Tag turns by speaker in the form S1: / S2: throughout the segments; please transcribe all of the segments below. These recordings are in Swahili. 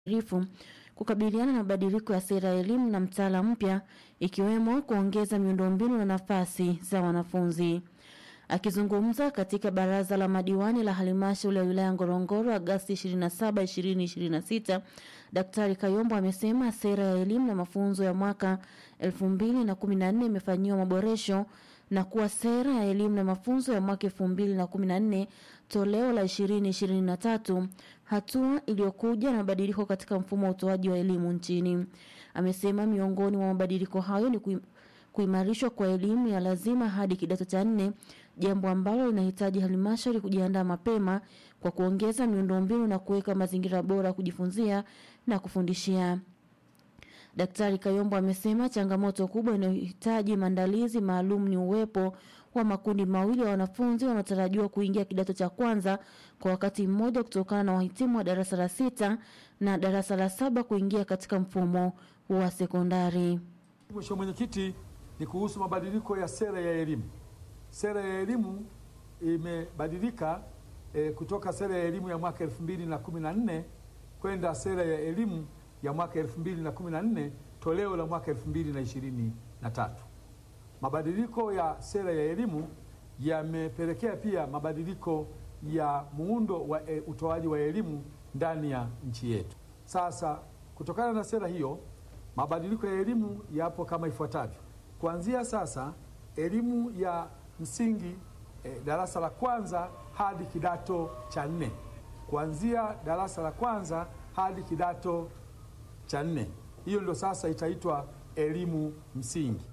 S1: rifu kukabiliana na mabadiliko ya sera ya elimu na mtaala mpya ikiwemo kuongeza miundombinu na nafasi za wanafunzi. Akizungumza katika baraza la madiwani la halmashauri ya wilaya Ngorongoro Agasti 27, 2026, Daktari Kayombo amesema sera ya elimu na mafunzo ya mwaka 2014 imefanyiwa maboresho na kuwa sera ya elimu na mafunzo ya mwaka 2014 toleo la 2023 hatua iliyokuja na mabadiliko katika mfumo wa utoaji wa elimu nchini. Amesema miongoni mwa mabadiliko hayo ni kui kuimarishwa kwa elimu ya lazima hadi kidato cha nne, jambo ambalo linahitaji halmashauri kujiandaa mapema kwa kuongeza miundombinu na kuweka mazingira bora ya kujifunzia na kufundishia. Daktari Kayombo amesema changamoto kubwa inayohitaji maandalizi maalum ni uwepo wa makundi mawili ya wanafunzi wanaotarajiwa kuingia kidato cha kwanza kwa wakati mmoja kutokana na wahitimu wa darasa la sita na darasa la saba kuingia katika mfumo wa sekondari.
S2: Mheshimiwa Mwenyekiti, ni kuhusu mabadiliko ya sera ya elimu. Sera ya elimu imebadilika e, kutoka sera ya elimu ya mwaka elfu mbili na kumi na nne kwenda sera ya elimu ya mwaka elfu mbili na kumi na nne toleo la mwaka elfu mbili na ishirini na tatu. Mabadiliko ya sera ya elimu yamepelekea pia mabadiliko ya muundo wa e, utoaji wa elimu ndani ya nchi yetu. Sasa kutokana na sera hiyo mabadiliko ya elimu yapo kama ifuatavyo. Kuanzia sasa, elimu ya msingi eh, darasa la kwanza hadi kidato cha nne, kuanzia darasa la kwanza hadi kidato cha nne, hiyo ndio sasa itaitwa elimu msingi.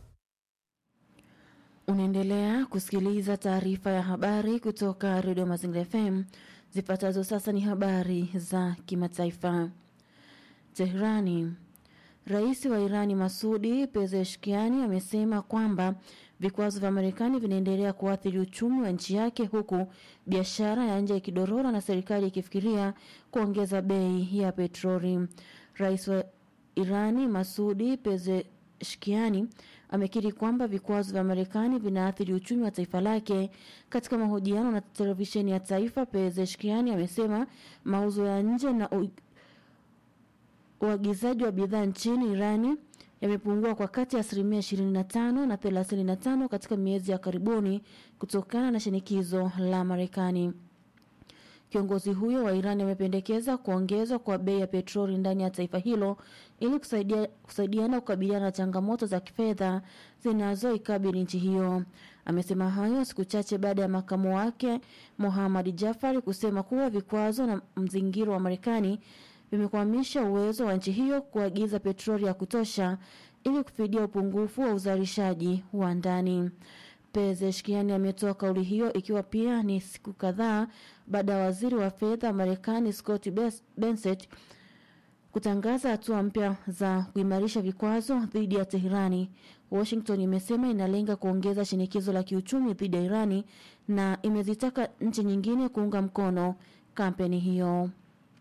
S1: Unaendelea kusikiliza taarifa ya habari kutoka redio Mazingira FM. Zifuatazo sasa ni habari za kimataifa. Teherani. Rais wa Irani Masudi Pezeshkiani amesema kwamba vikwazo vya Marekani vinaendelea kuathiri uchumi wa nchi yake huku biashara ya nje ikidorora na serikali ikifikiria kuongeza bei ya petroli. Rais wa Irani Masudi Pezeshkiani amekiri kwamba vikwazo vya Marekani vinaathiri uchumi wa taifa lake. Katika mahojiano na televisheni ya taifa, Pezeshkiani amesema mauzo ya nje na uagizaji wa bidhaa nchini Irani yamepungua kwa kati ya asilimia 25 na 35 katika miezi ya karibuni kutokana na shinikizo la Marekani. Kiongozi huyo wa Irani amependekeza kuongezwa kwa bei ya petroli ndani ya taifa hilo ili kusaidia, kusaidiana kukabiliana na changamoto za kifedha zinazoikabili nchi hiyo. Amesema hayo siku chache baada ya makamu wake Mohammad Jafari kusema kuwa vikwazo na mzingiro wa Marekani vimekwamisha uwezo wa nchi hiyo kuagiza petroli ya kutosha ili kufidia upungufu wa uzalishaji wa ndani. Pezeshkiani ametoa kauli hiyo ikiwa pia ni siku kadhaa baada ya waziri wa fedha wa Marekani Scott Bessent kutangaza hatua mpya za kuimarisha vikwazo dhidi ya Teherani. Washington imesema inalenga kuongeza shinikizo la kiuchumi dhidi ya Irani na imezitaka nchi nyingine kuunga mkono kampeni hiyo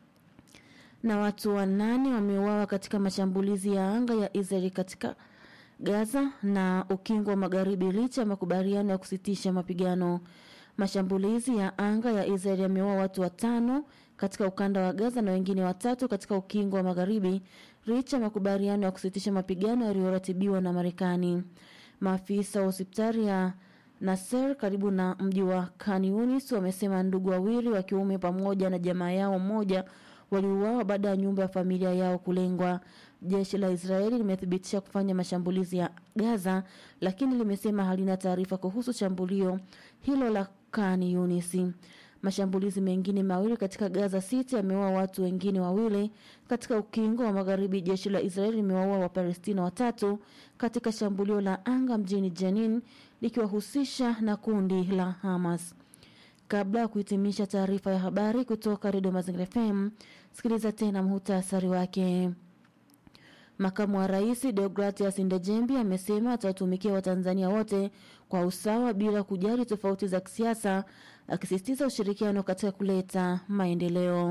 S1: na watu wanane wameuawa katika mashambulizi ya anga ya Israeli katika Gaza na ukingo wa magharibi licha ya makubaliano ya kusitisha mapigano. Mashambulizi ya anga ya Israeli yameua watu watano katika ukanda wa Gaza na wengine watatu katika ukingo wa magharibi licha ya makubaliano ya kusitisha mapigano yaliyoratibiwa na Marekani. Maafisa wa hospitali ya Nasser karibu na mji wa Khan Yunis wamesema ndugu wawili wa kiume pamoja na jamaa yao mmoja waliuawa baada ya nyumba ya familia yao kulengwa. Jeshi la Israeli limethibitisha kufanya mashambulizi ya Gaza, lakini limesema halina taarifa kuhusu shambulio hilo la Khan Yunis. Mashambulizi mengine mawili katika Gaza City yameua watu wengine wawili. Katika ukingo wa magharibi, jeshi la Israeli limewaua Wapalestina watatu katika shambulio la anga mjini Jenin likiwahusisha na kundi la Hamas. Kabla ya kuhitimisha taarifa ya habari kutoka Redio Mazingira FM, sikiliza tena muhtasari wake. Makamu wa Rais Deogratias Ndejembi amesema atawatumikia Watanzania wote kwa usawa bila kujali tofauti za kisiasa, akisisitiza ushirikiano katika kuleta maendeleo.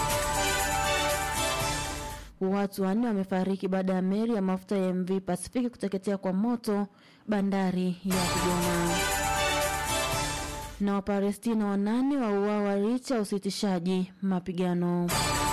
S1: Watu wanne wamefariki baada ya meli ya mafuta ya MV Pasifiki kuteketea kwa moto bandari ya Kigoma na Wapalestina wanane wauawa licha ya usitishaji mapigano.